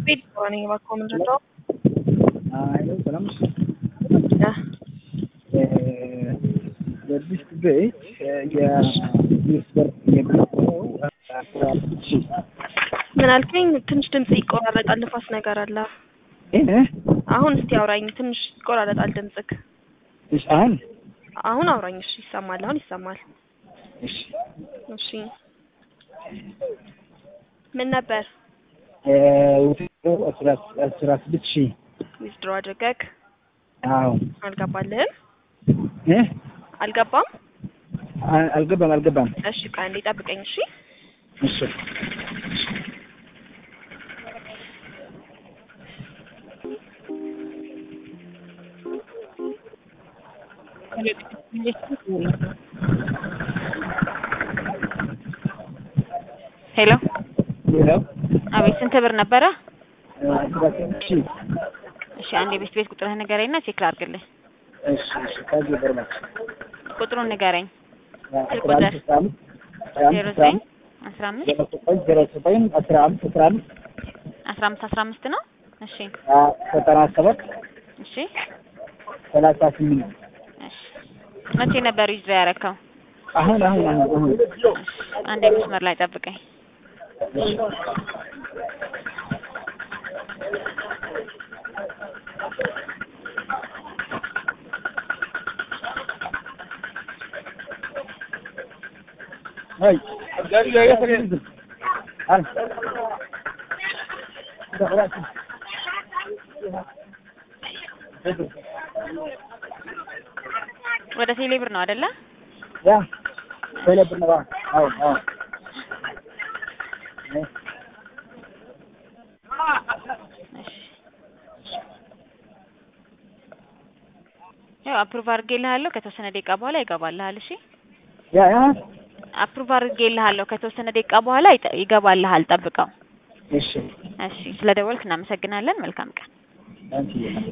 ቤት ነኝ እባክዎ ምንድን ነው? አይ ሰላም ነሽ? እ በዚህ ቤት የሚስበር የሚባለው ምን አልከኝ? ትንሽ ድምጽ ይቆራረጣል፣ ንፋስ ነገር አለ። ይህ አሁን እስቲ አውራኝ። ትንሽ ይቆራረጣል ድምጽክ። እሺ አሁን አሁን አውራኝ። እሺ ይሰማል። አሁን ይሰማል። እሺ እሺ ምን ነበር ውድድሩ አስራ አስራ ስድስት ሺህ ዊዝድሮ አድርገክ አዎ አልገባልህም? እ አልገባም? አ- አልገባም አልገባም እሺ ቆይ አንዴ ጠብቀኝ። እሺ እሺ ሄሎ ሌላው አቤት፣ ስንት ብር ነበረ? አስራ ስድስት ሺህ እሺ አንድ የቤት ቤት ቁጥርህ ንገረኝና ቼክ ላድርግልህ። እሺ እሺ ከዚህ በርማች ቁጥሩን ንገረኝ። አስራ አምስት አስራ አምስት አስራ ዜሮ አምስት ዘጠኝ አስራ አምስት ዜሮ ዘጠኝ ዜሮ ዘጠኝ አስራ አምስት አስራ አምስት አስራ አምስት አስራ አምስት ነው። እሺ ዘጠና ሰባት እሺ ሰላሳ ስምንት እሺ መቼ ነበር ዊዝድሮ ያረከው? አሁን አሁን አሁን አሁን አንድ መስመር ላይ ጠብቀኝ። አይ ጋሪ ጋሪ ያሰገድ አል ወደ ቴሌ ብር ነው አይደለ? ያ ሰለብ ነው አዎ አዎ እሺ ያው አፕሩቭ አድርጌልሃለሁ። ከተወሰነ ደቂቃ በኋላ ይገባልሃል። እሺ ያ ያ አፕሩቭ አድርጌልሃለሁ። ከተወሰነ ደቂቃ በኋላ ይጠ- ይገባልሃል። ጠብቀው። እሺ እሺ ስለደወልክ እናመሰግናለን። መልካም ቀን። አንቺ